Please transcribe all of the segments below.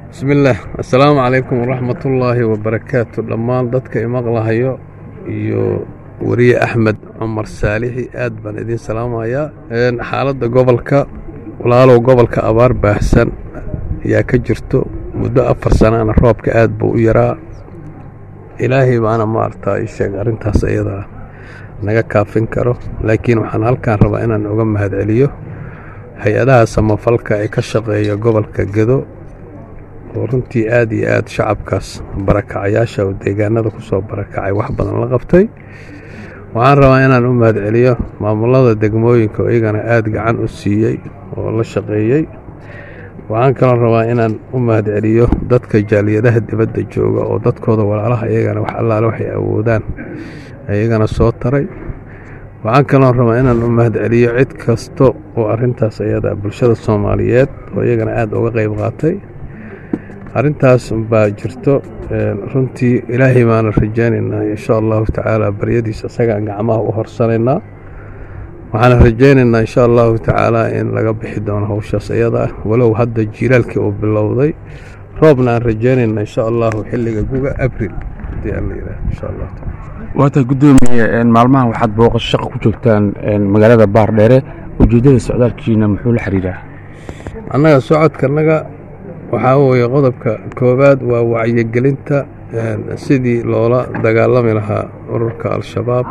bismillaah assalaamu calaykum waraxmatullaahi wabarakaatu dhammaan dadka imaqlahayo iyo weriye axmed cumar saalixi aad baan idiin salaamayaa xaaladda gobolka walaalow gobolka abaar baahsan ayaa ka jirto muddo afar sanaana roobka aad buu u yaraa ilaahay baana maaragtaa ii sheeg arrintaas ayadaa naga kaafin karo laakiin waxaan halkaan rabaa inaan uga mahadceliyo hay-adaha samafalka ee ka shaqeeya gobolka gedo oo runtii aad iyo aad shacabkaas barakacayaasha oo deegaanada ku soo barakacay wax badan la qabtay waxaan rabaa inaan u mahadceliyo maamulada degmooyinka oo iyagana aad gacan u siiyey oo la shaqeeyey waxaan kaloo rabaa inaan u mahadceliyo dadka jaaliyadaha dibadda jooga oo dadkooda walaalaha iyagana wax allaale waxay awoodaan iyagana soo taray waxaan kaloo rabaa inaan u mahadceliyo cid kasta oo arrintaas ayada bulshada soomaaliyeed oo iyagana aad uga qayb qaatay arrintaas baa jirto runtii ilaahay baana rajaynaynaa insha allahu tacaala baryadiisa isagaan gacmaha u horsanaynaa waxaana rajaynaynaa insha allahu tacaala in laga bixi doono howshaas iyada ah walow hadda jiilaalkii uu bilowday roobna aan rajaynaynaa insha allahu xilliga guga abril haddii aan la yidhaah insha allahu taala waata guddoomiye maalmahan waxaad booqasho shaqa ku joogtaan magaalada baardheere ujeeddada socdaalkiina muxuu la xiriiraa annaga socodkanaga waxaa weeye qodobka koowaad waa wacyigelinta sidii loola dagaalami lahaa ururka al-shabaab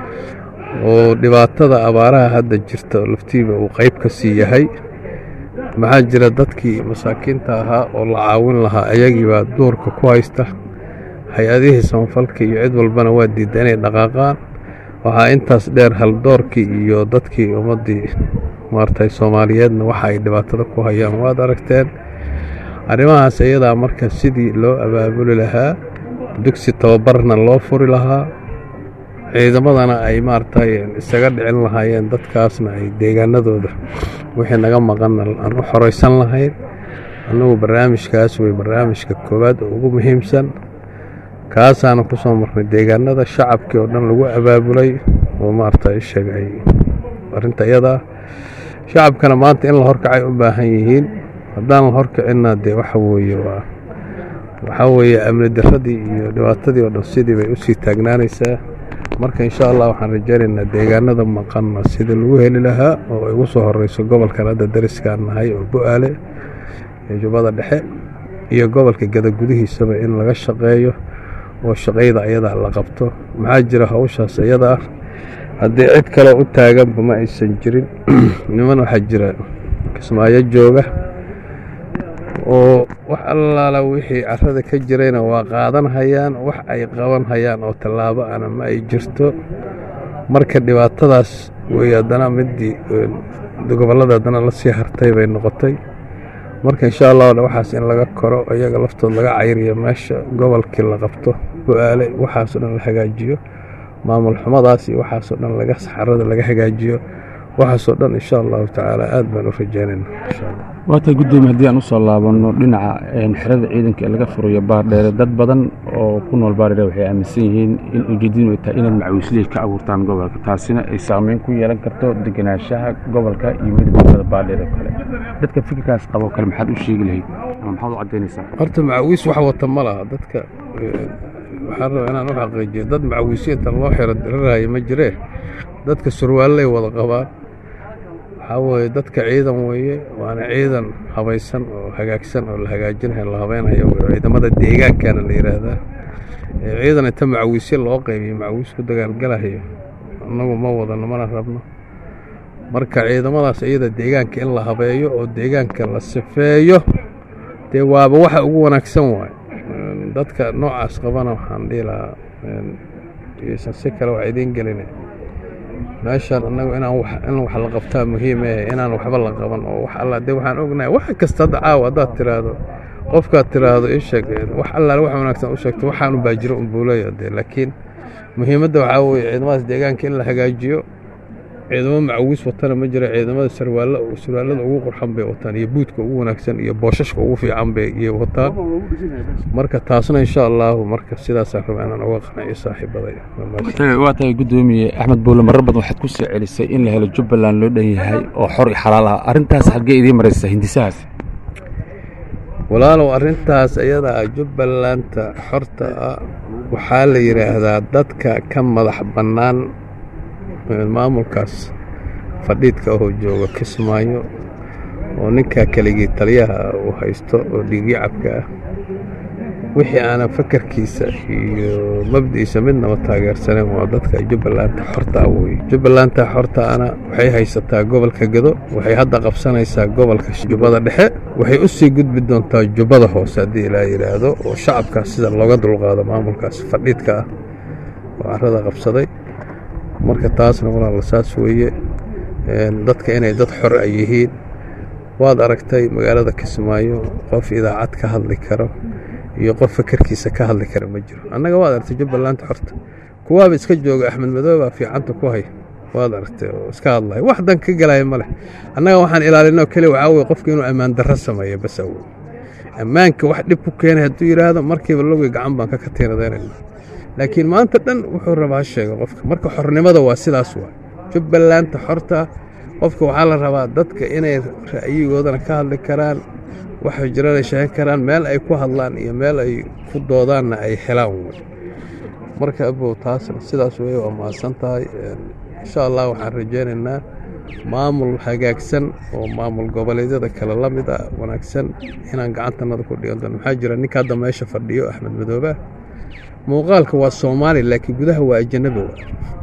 oo dhibaatada abaaraha hadda jirta laftiiba uu qayb ka sii yahay maxaa jira dadkii masaakiinta ahaa oo la caawin lahaa ayagiibaa duurka ku haysta hay-adihii samafalka iyo cid walbana waa diidda inay dhaqaaqaan waxaa intaas dheer haldoorkii iyo dadkii ummaddii maartay soomaaliyeedna waxa ay dhibaatada ku hayaan waad aragteen arrimahaas iyadaa marka sidii loo abaabuli lahaa dugsi tababarna loo furi lahaa ciidamadana ay maaragtay isaga dhicin lahaayeen dadkaasna ay deegaanadooda wixii naga maqanna aan u xoraysan lahayn annagu barnaamijkaas wey barnaamijka koowaad oo ugu muhiimsan kaasaana ku soo marnay deegaanada shacabkii oo dhan lagu abaabulay oo maaragtay sheegay arrinta iyadaa shacabkana maanta in la horkacay u baahan yihiin haddaan la horkicinna dee waxa weeye waa waxaa weeye amni daradii iyo dhibaatadii oo dhan sidii bay usii taagnaanaysaa marka insha allah waxaan rajaynaynaa deegaanada maqanna sidii lagu heli lahaa oo ay ugu soo horeyso gobolkan hadda dariskaan nahay oo bu-aale iyo jubbada dhexe iyo gobolka gada gudihiisaba in laga shaqeeyo oo shaqayda ayadaa la qabto maxaa jira hawshaas iyada ah haddii cid kaleo u taaganba ma aysan jirin niman waxaa jira kismaayo jooga oo wax allaala wixii carrada ka jirayna waa qaadan hayaan wax ay qaban hayaan oo tallaabo ana ma ay jirto marka dhibaatadaas wey haddana midii gobollada haddana la sii hartay bay noqotay marka insha allah waxaas in laga koro iyaga laftood laga cayriyo meesha gobolkii la qabto bu-aale waxaasoo dhan la hagaajiyo maamul xumadaas iyo waxaasoo dhan laga saxarada laga hagaajiyo waxaasoo dhan insha allahu tacaala aad baan u rajaynayna insha allah waata guddoomiye haddii aan usoo laabanno dhinaca xerada ciidanka ee laga furayo baardheere dad badan oo ku nool baardheere waxay aaminsan yihiin in ujeedadu ay tahay inaad macawiisley ka abuurtaan gobolka taasina ay saameyn ku yeelan karto degenaanshaha gobolka iyo midabada baardheere oo kale dadka fikirkaas qabo kale maxaad u sheegi lahayd ama maxaad u caddaynaysaa horta macawiis wax wata ma laha dadka waxaan rabaa inaan u xaqiijiyo dad macawiisiinta loo xiro diraraayo ma jiree dadka surwaallay wada qabaan waxaa weeye dadka ciidan weeye waana ciidan habaysan oo hagaagsan oo la hagaajinayo la habeynhayo ciidamada deegaankana la yidhaahdaa ciidan inta macawiisyo loo qaybiyo macawiis ku dagaalgalahayo annagu ma wadano mana rabno marka ciidamadaas iyada deegaanka in la habeeyo oo deegaanka la sifeeyo dee waaba waxa ugu wanaagsan waayo dadka noocaas qabana waxaan dhihi lahaa ysan si kale wax idiin gelina meeshaan annagu inaan in wax la qabtaa muhiim eh inaan waxba la qaban oo wax alla dee waxaan ognahay wax kasta hadda caawa haddaad tiraahdo qofkaad tiraahdo ii sheeg wax allaale wax wanaagsan u sheegto waxaan u baajiro un buu leeyahay dee laakiin muhiimadda waxaa weeye ciidamadaas deegaanka in la hagaajiyo ciidamo macawiis watana ma jira ciidamada sarwaalla sarwaallada ugu qurxan bay wataan iyo buudka ugu wanaagsan iyo boosashka ugu fiican bay iyo wataan marka taasna insha allahu marka sidaasaan rabaa inaan uga qanaciyo saaxiibaday waa tahay guddoomiye axmed buule marar badan waxaad ku soo celisay in la helo jubbaland loo dhan yahay oo xor iyo xalaal ah arrintaas xaggee idiin maraysa hindisahaas walaalow arrintaas iyadaa jubbalanta xorta ah waxaa la yidhaahdaa dadka ka madax bannaan maamulkaas fadhiidka oo jooga kismaayo oo ninkaa keligii taliyaha uu haysto oo dhiigyacabka ah wixii aanan fakarkiisa iyo mabdi'iisa midnaba taageersaneen waa dadka jubbalanta xorta ah weye jubbalanta xorta ana waxay haysataa gobolka gado waxay hadda qabsanaysaa gobolka jubbada dhexe waxay u sii gudbi doontaa jubbada hoose haddii ilaa yidhaahdo oo shacabkaas sida looga dulqaado maamulkaas fadhiidka ah oo carrada qabsaday marka taasna walaala saas weeye dadka inay dad xor a yihiin waad aragtay magaalada kismaayo qof idaacad ka hadli karo iyo qof fakarkiisa ka hadli kara ma jiro annaga waad aragtay jubbalanta xorta kuwaaba iska jooga axmed madoobaa fiicanta ku haya waad aragtay oo iska hadlaya wax dan ka galaya ma leh annaga waxaan ilaalinoo keliya waxaa weye qofka inuu ammaan darro sameeyo bas awoy ammaanka wax dhib ku keenay hadduu yidhaahdo markiiba logii gacan baan ka katiinadaynayna laakiin maanta dhan wuxuu rabaa ha sheega qofka marka xornimada waa sidaas waa jubbalanta xorta qofka waxaa la rabaa dadka inay ra'yigoodana ka hadli karaan waxay jirana sheegan karaan meel ay ku hadlaan iyo meel ay ku doodaanna ay helaan wey marka abow taasna sidaas weye waa mahadsan tahay insha allah waxaan rajaynaynaa maamul hagaagsan oo maamul goboleedyada kale la mid ah wanaagsan inaan gacantanada ku dhigan doono maxaa jira ninka hadda meesha fadhiyo axmed madoobe muuqaalka waa soomaali laakiin gudaha waa ajanabi wa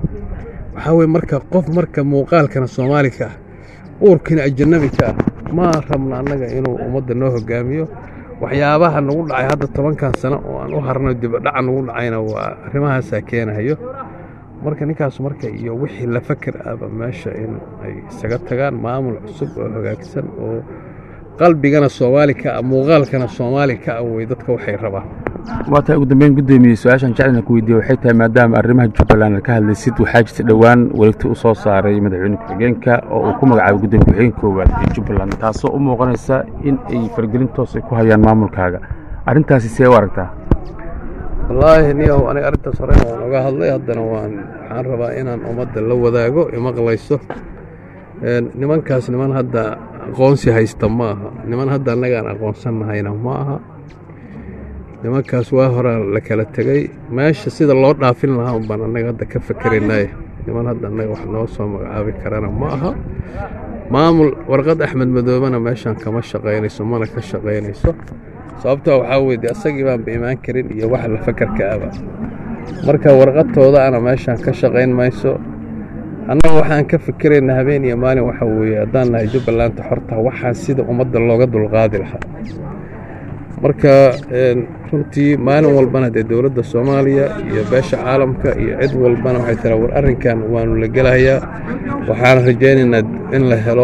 waxaa weye marka qof marka muuqaalkana soomaali ka ah uurkiina ajanabi ka ah ma rabna annaga inuu ummadda noo hogaamiyo waxyaabaha nagu dhacay hadda tobankan sano oo aan u harno dibadhaca nagu dhacayna waa arrimahaasaa keenahayo marka ninkaas marka iyo wixii la fakar ahba meesha in ay isaga tagaan maamul cusub oo hagaagsan oo qalbigana soomaali ka ah muuqaalkana soomaali ka ah wey dadka waxay rabaan waa tahay ugu dambeyn guddoomiye su-aashan jeclana ku weydiiye waxay tahay maadaama arrimaha jubbaland ka hadlaysid waxaa jirta dhowaan wareegti u soo saaray madaxweyne ku-xigeenka oo uu ku magacaabay gudoomiye ku-xigeenka koowaad ee jubbaland taasoo u muuqanaysa in ay fargelin toos ay ku hayaan maamulkaaga arrintaasi see u aragtaa wallaahi niyow aniga arrintaas horena waan oga hadlay haddana waan waxaan rabaa inaan ummadda la wadaago imaqlayso nimankaas niman hadda aqoonsi haysta ma aha niman hadda annagaan aqoonsannahayna ma aha nimankaas waa horaa la kala tegey meesha sida loo dhaafin lahaa un baan annaga hadda ka fakeraynaye niman hadda annaga wax noo soo magacaabi karana ma aha maamul warqad axmed madoobena meeshaan kama shaqaynayso mana ka shaqaynayso sababtoo waxaa weye dee asagii baanba imaan karin iyo wax la fakarka aba marka warqadtooda ana meeshaan ka shaqayn mayso annaga waxaan ka fikirayna habeen iyo maalin waxa weeye haddaan nahay jubbalanta xorta waxaan sida ummadda looga dulqaadi lahaa marka runtii maalin walbana dee dowladda soomaaliya iyo beesha caalamka iyo cid walbana waxay tiraa war arrinkan waanu la gelahayaa waxaan rajaynaynaa in la helo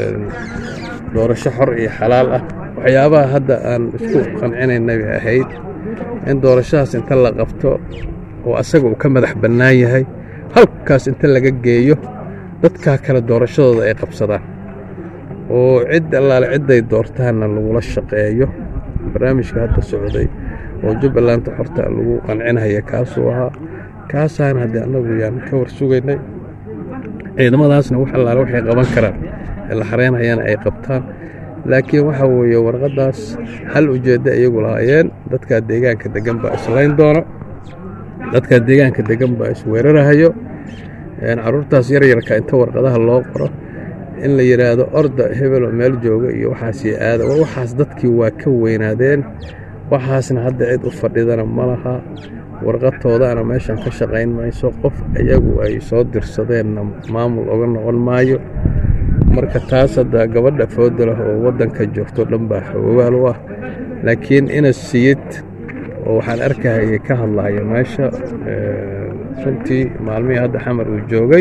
doorasho xor iyo xalaal ah waxyaabaha hadda aan isku qancinaynay bay ahayd in doorashadaas inta la qabto oo asaga uu ka madax bannaan yahay halkaas inta laga geeyo dadkaa kale doorashadooda ay qabsadaan oo cid allaale cidday doortaanna lagula shaqeeyo barnaamijka hadda socday oo jubbalanta xorta lagu qancinhaya kaasuu ahaa kaasaan haddii annagu yaan ka war sugaynay ciidamadaasna wax allaale waxay qaban karaan ee la xareynhayana ay qabtaan laakiin waxa weeye warqaddaas hal ujeeddo iyagu lahaayeen dadkaa deegaanka deggan baa islayn doona dadkaa deegaanka deggan baa isweerarahayo carruurtaas yaryarka inta warqadaha loo qoro in la yidhaahdo orda hebelo meel jooga iyo waxaasii aada war waxaas dadkii waa ka weynaadeen waxaasna hadda cid u fadhidana ma laha warqadtoodaana meeshan ka shaqayn mayso qof iyagu ay soo dirsadeenna maamul oga noqon maayo marka taas hadda gabadha fooda lah oo waddanka joogto dhan baa xoogaal u ah laakiin ina siyid oo waxaan arkahayay ka hadlahaya meesha runtii maalmihii hadda xamar uu joogay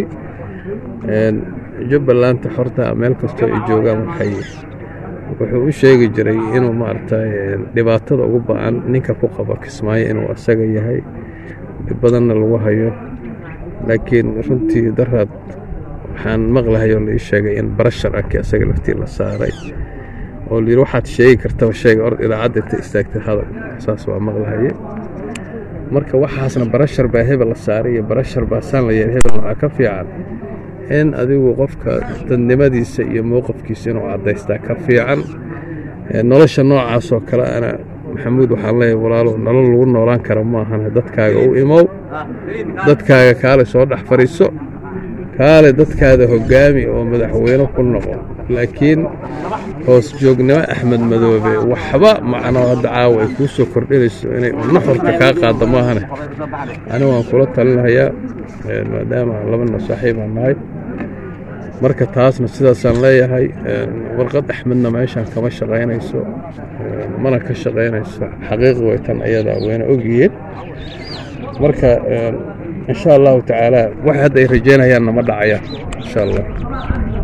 jubbalanta xorta meel kastoo ay joogaan waxay wuxuu u sheegi jiray inuu maaragtay dhibaatada ugu ba-an ninka ku qabo kismaayo inuu asaga yahay dhib badanna lagu hayo laakiin runtii daraad waxaan maqlahayo la ii sheegay in barashar anki asaga laftii la saaray oo layidhi waxaad sheegi kartaba sheega ord idaacadda inta istaagtay hadal saas waa maqlahaye marka waxaasna barashar baa hebel la saaray iyo barashar baa saan la yeelay hebel waxaa ka fiican in adigu qofka dadnimadiisa iyo mowqafkiisa inuu caddaystaa ka fiican nolosha noocaas oo kale ana maxamuud waxaan leeyahay walaalo nolol lagu noolaan kara ma ahane dadkaaga u imow dadkaaga kaale soo dhex fadhiiso kaale dadkaada hoggaami oo madaxweyne ku noqo laakiin hoos joognimo axmed madoobe waxba macnoo hadda caawa ay kuu soo kordhinayso inay naxurka kaa qaadda maahane ani waan kula talinahayaa maadaama labana saaxiibaan nahay marka taasna sidaasaan leeyahay warqad axmedna meeshaan kama shaqaynayso mana ka shaqaynayso xaqiiq way tan ayadaa wayna ogyihiin marka insha allahu tacaala wax hadda ay rajaynayaanna ma dhacayaan insha allah